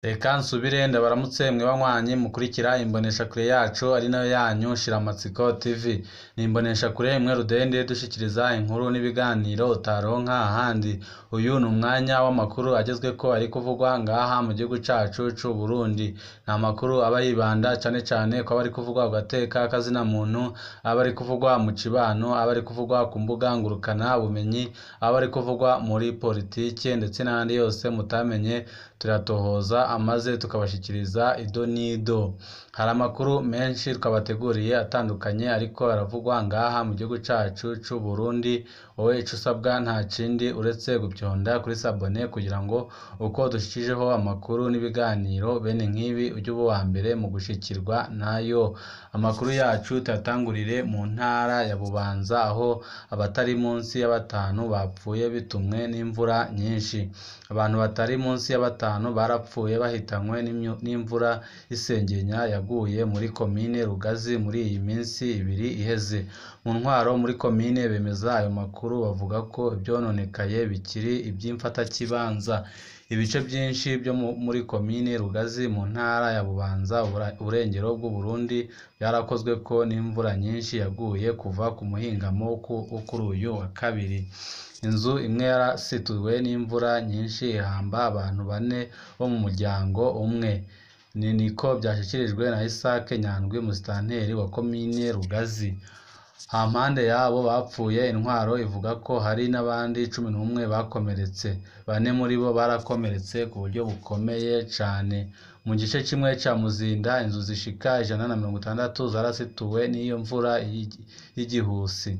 Reka nsubire ndabaramutse mwe banywanyi mukurikira imboneshakure yacu ari nayo yanyu Shiramatsiko TV. Ni imboneshakure imwe rudende dushikiriza inkuru n'ibiganiro utaronka ahandi. Uyu ni umwanya w'amakuru agezweko ari kuvugwa ngaha mu gihugu cacu c'u Burundi. Ni amakuru aba yibanda cane cane kwaba ari kuvugwa ku gateka k'azina muntu, aba ari kuvugwa mu cibano, aba ari kuvugwa ku mbuga ngurukana bumenyi, aba ari kuvugwa muri politike ndetse n'ayandi yose mutamenye turatohoza amaze tukabashikiriza ido n'ido. Hari amakuru menshi twabateguriye atandukanye ariko aravugwa ngaha mu gihugu cacu c'u Burundi, wowe ico usabwa nta kindi uretse gupyonda kuri sabone kugira ngo uko dushikijeho amakuru n'ibiganiro bene nk'ibi uje uba uwambere mu gushikirwa nayo. Amakuru yacu tuyatangurire mu ntara ya Bubanza aho abatari munsi ya batanu bapfuye bitumwe n'imvura nyinshi. Abantu batari munsi ya batanu barapfuye bahitanywe n'imvura y'isengenya yaguye muri komine Rugazi muri iyi minsi ibiri iheze. Mu ntwaro muri komine bemeza ayo makuru bavuga ko ivyononekaye bikiri ivy'imfatakibanza. Ibice vyinshi vyo muri komine Rugazi mu ntara ya Bubanza uburengero bw'Uburundi vyarakozweko n'imvura nyinshi yaguye kuva ku muhingamo wo kuri uyu wa kabiri. Inzu imwe yarasituwe n'imvura nyinshi ihamba abantu bane bo mu muryango umwe. Ni niko vyashikirijwe na Isaac Nyandwi musitanteri wa komine Rugazi. Hampande yabo bapfuye intwaro ivuga ko hari n'abandi cumi n'umwe bakomeretse. Bane muri bo barakomeretse ku buryo bukomeye cane. Mu gice kimwe ca Muzinda inzu zishika ijana na mirongo itandatu zarasituwe n'iyo mvura y'igihusi.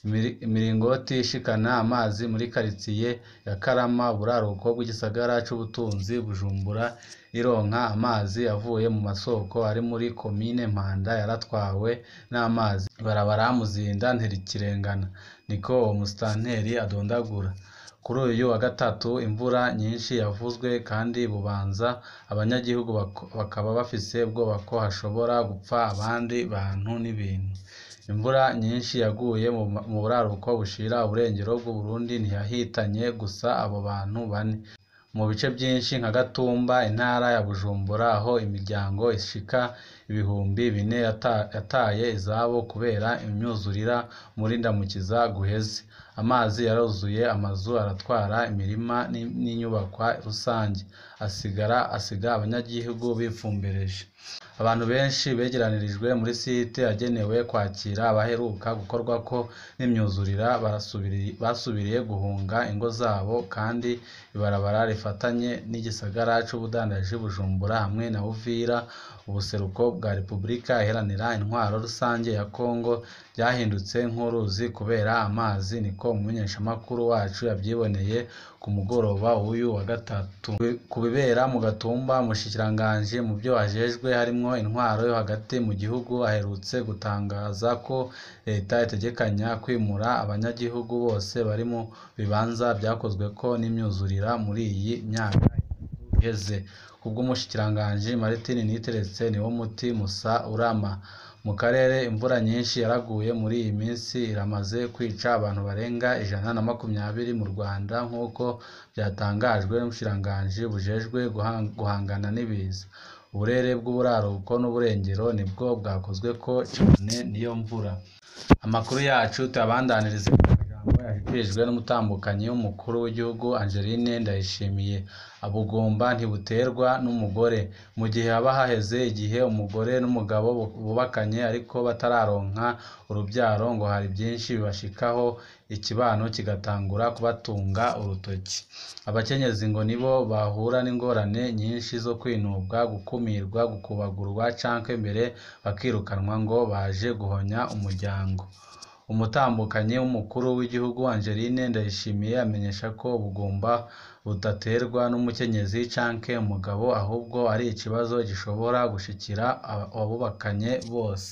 Imiringoti ishikana amazi muri karitiye ya Karama uburaruko bw'igisagara c'ubutunzi Bujumbura ironka amazi avuye mu masoko ari muri komine Mpanda yaratwawe n'amazi. Ibarabara Muzinda ntirikirengana. Niko uwo musitanteri adondagura. Kuri uyu wa gatatu imvura nyinshi yavuzwe kandi Bubanza abanyagihugu bakaba bafise ubwoba ko hashobora gupfa abandi bantu n'ibintu. Imvura nyinshi yaguye mu buraruko bushira uburengero bw'Uburundi ntiyahitanye gusa abo bantu bane. Mu bice vyinshi nka Gatumba intara ya Bujumbura aho imiryango ishika ibihumbi bine yataye izabo kubera imyuzurira muri Ndamukiza guheze. Amazi yaruzuye amazu aratwara imirima n'inyubakwa rusangi, asigara asiga abanyagihugu bifumbereje. Abantu benshi begeranirijwe muri site yagenewe kwakira abaheruka gukorwako n'imyuzurira basubiriye guhunga ingo zabo kandi ibarabara rifatanye n'igisagara c'ubudandaji Bujumbura hamwe na Uvira ubuseruko bwa Repubulika iharanira intwaro rusange ya Kongo ryahindutse nk'uruzi kubera amazi niko umumenyeshamakuru wacu yavyiboneye ku mugoroba w'uyu wa gatatu. Ku bibera mu Gatumba umushikiranganji mu vyo ajejwe harimwo intwaro yo hagati mu gihugu aherutse gutangaza ko leta itegekanya kwimura abanyagihugu bose bari mu bibanza vyakozweko n'imyuzurira muri iyi myaka iheze. Kubw'umushikiranganji Martin Niteretse niwo muti musa urama. Mu karere imvura nyinshi yaraguye muri iyi minsi iramaze kwica abantu barenga ijana na makumyabiri mu Rwanda nk'uko vyatangajwe n'ubushikiranganji bujejwe guhangana n'ibiza. Uburere bw'uburaruko n'uburengero nibwo bwakozweko cane n'iyo mvura. Amakuru yacu tuyabandanirize mu majambo yashikirijwe n'umutambukanyi w'umukuru w'igihugu Angeline Ndayishimiye. Ubugumba ntibuterwa n'umugore. Mu gihe haba haheze igihe umugore n'umugabo bubakanye ariko batararonka uruvyaro ngo hari vyinshi bibashikaho ikibano kigatangura kubatunga urutoki. Abakenyezi ngo nibo bahura n'ingorane nyinshi zo kwinubwa, gukumirwa, gukubagurwa canke mbere bakirukanwa ngo baje guhonya umuryango. Umutambukanyi w'umukuru w'igihugu Angeline Ndayishimiye amenyesha ko ubugumba budaterwa n'umukenyezi canke umugabo ahubwo ari ikibazo gishobora gushikira abubakanye bose.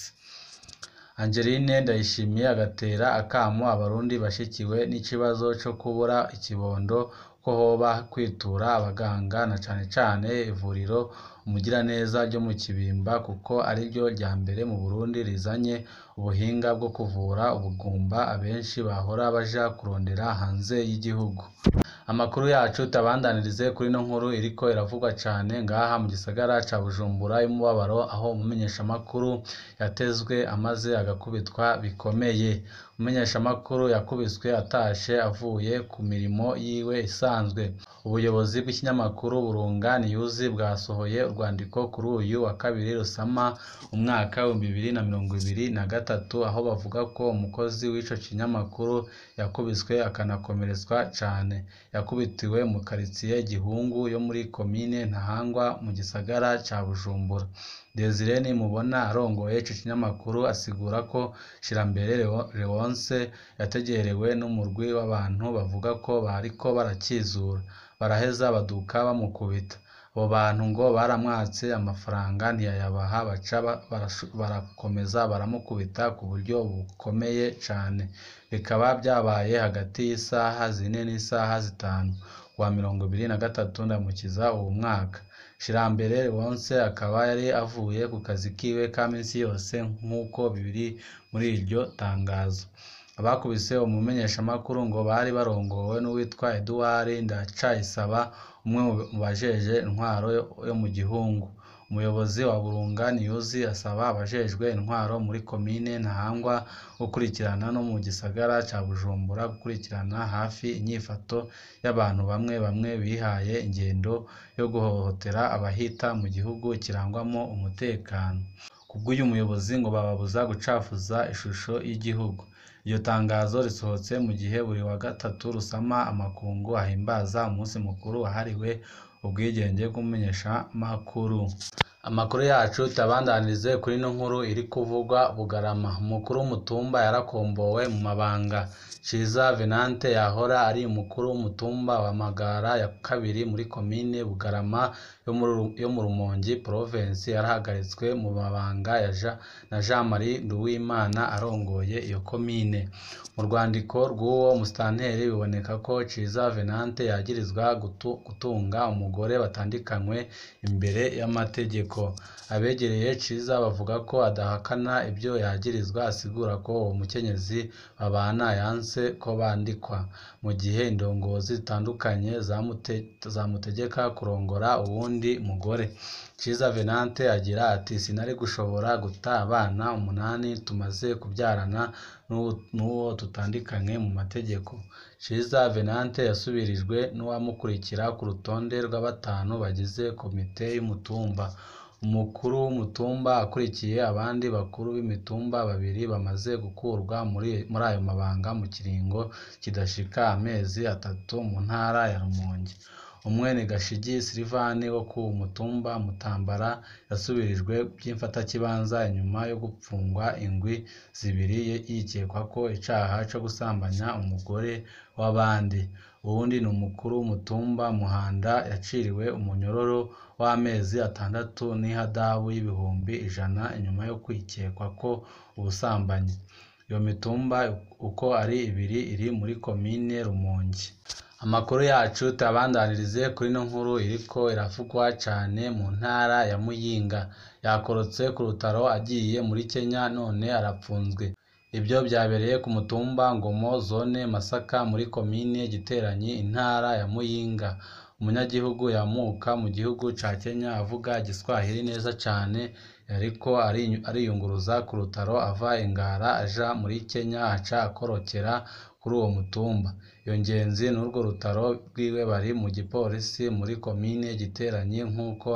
Angeline Ndayishimiye agatera akamo abarundi bashikiwe n'ikibazo co kubura ikibondo ko hoba kwitura abaganga na cane cane ivuriro Umugiraneza ryo mu Kibimba kuko ariryo rya mbere mu Burundi rizanye ubuhinga bwo kuvura ubugumba abenshi bahora baja kurondera hanze y'igihugu. Amakuru yacu tabandanirize kuri ino nkuru iriko iravugwa cane ngaha mu gisagara ca Bujumbura y'umubabaro aho umumenyeshamakuru yatezwe amaze agakubitwa bikomeye. Umumenyeshamakuru yakubiswe atashe avuye ku mirimo yiwe isanzwe. Ubuyobozi bw'ikinyamakuru Burunga News bwasohoye urwandiko kuri uyu wa kabiri Rusama umwaka w'ibihumbi bibiri na mirongo ibiri na gatatu aho bavuga ko umukozi w'ico kinyamakuru yakubiswe akanakomeretswa cane. Yakubitiwe mu karitiye Gihungu yo muri komine Ntahangwa mu gisagara ca Bujumbura. Desire Nimubona arongoye ico kinyamakuru asigura ko Shirambere Leonce yategerewe n'umurwi w'abantu bavuga ko bariko barakizura, baraheza baduka bamukubita. Abo bantu ngo baramwatse amafaranga ntiyayabaha baca barakomeza baramukubita ku buryo bukomeye cane. Bikaba vyabaye hagati y'isaha zine n'isaha zitanu kuwa mirongo ibiri na gatatu Ndamukiza uwu mwaka. Shirambere Leonce akaba yari avuye ku kazi kiwe ka misi yose nk'uko biri muri iryo tangazo. Abakubise umumenyeshamakuru ngo bari barongowe n'uwitwa Edouard Ndacayisaba umwe mu bajejwe intwaro yo mu Gihungu. Umuyobozi wa Burunga News asaba abajejwe intwaro muri komine Ntahangwa gukurikirana no mu gisagara ca Bujumbura gukurikirana hafi inyifato y'abantu bamwe bamwe bihaye ingendo yo guhohotera abahita mu gihugu kirangwamwo umutekano. Kubw'uyu muyobozi ngo bababuza gucafuza ishusho y'igihugu. Iryo tangazo risohotse mu gihe buri wa gatatu Rusama amakungu ahimbaza umunsi mukuru wahariwe ubwigenge bw'umumenyeshamakuru. Amakuru yacu tuyabandanirize kuri ino nkuru iri kuvugwa Bugarama. Umukuru w'umutumba yarakombowe mu mabanga. Ciza Venante yahora ari umukuru w'umutumba wa Magara ya kabiri muri komine Bugarama yo mu Rumongi Provinsi yarahagaritswe mu mabanga na Jean Marie Nduwimana arongoye iyo komine. Mu rwandiko rw'uwo musitanteri biboneka ko Ciza Venante yagirizwa gutunga umugore batandikanywe imbere y'amategeko. Abegereye Ciza bavuga ko adahakana ivyo yagirizwa asigura ko uwo mukenyezi babana yanse ko bandikwa, mu gihe indongozi zitandukanye zamutegeka kurongora uwundi mugore. Ciza Venante agira ati “Sinari gushobora guta abana umunani tumaze kuvyarana n'uwo tutandikanywe mu mategeko.” Ciza Venante yasubirijwe n'uwamukurikira ku rutonde rw'abatanu bagize komite y'umutumba. Umukuru w'umutumba akurikiye abandi bakuru b'imitumba babiri bamaze gukurwa muri ayo mabanga mu kiringo kidashika amezi atatu mu ntara ya Rumonge. Umwe ni Gashigi Sylvain wo ku mutumba Mutambara yasubirijwe vy'imfatakibanza inyuma yo gupfungwa indwi zibiri yikekwako icaha co gusambanya umugore w'abandi. Uwundi ni umukuru w'umutumba Muhanda yaciriwe umunyororo w'amezi atandatu n'ihadabu y'ibihumbi ijana inyuma yo kwikekwako ubusambanyi. Iyo mitumba uko ari ibiri iri muri komine Rumonge. Amakuru yacu tuyabandanirize kuri ino nkuru iriko iravugwa cane mu ntara ya Muyinga. Yakorotse ku rutaro agiye muri Kenya none arapfunzwe. Ivyo vyabereye ku mutumba Ngomo zone Masaka muri komine Giteranyi intara ya Muyinga. Umunyagihugu yamuka mu gihugu ca Kenya avuga igiswahili neza cane yariko ariyunguruza ku rutaro ava i Ngara aja muri Kenya aca akorokera kuri uwo mutumba. Iyo ngenzi n'urwo rutaro rwiwe bari mu gipolisi muri komine Giteranyi nk'uko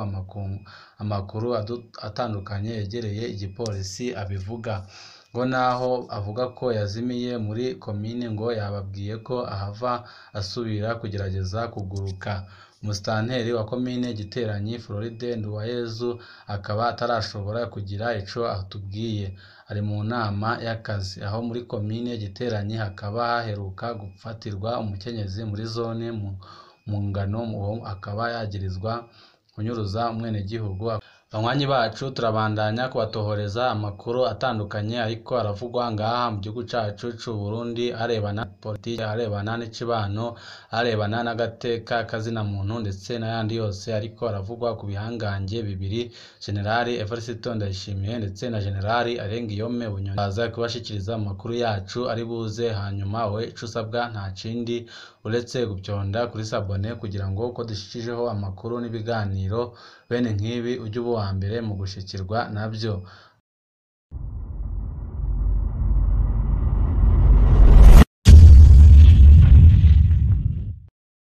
amakuru atandukanye yegereye igipolisi abivuga. Ngo naho avuga ko yazimiye muri komine ngo yababwiye ko ahava asubira kugerageza kuguruka. Umusitanteri wa komine Giteranyi Floride Nduwayezu akaba atarashobora kugira ico atubwiye. Ari mu nama y'akazi. Aho muri komine Giteranyi hakaba haheruka gufatirwa umukenyezi muri zone Mungano uwo akaba yagirizwa kunyuruza umwenegihugu Banywanyi bacu turabandanya kubatohoreza amakuru atandukanye ariko aravugwa ngaha mu gihugu cacu c'u Burundi arebana na politike, arebana n'icibano, arebana n'agateka k'azina muntu ndetse n'ayandi yose ariko aravugwa ku bihangange bibiri Generali Evariste Ndayishimiye ndetse na Generali Arenguiyome Bunyoni. Baza kubashikiriza amakuru yacu ari buze hanyuma we ico usabwa nta kindi uretse gupyonda kuri sabone kugira ngo uko dushikijeho amakuru n'ibiganiro bene nk'ibi ujye uba uwa mbere mu gushikirwa navyo.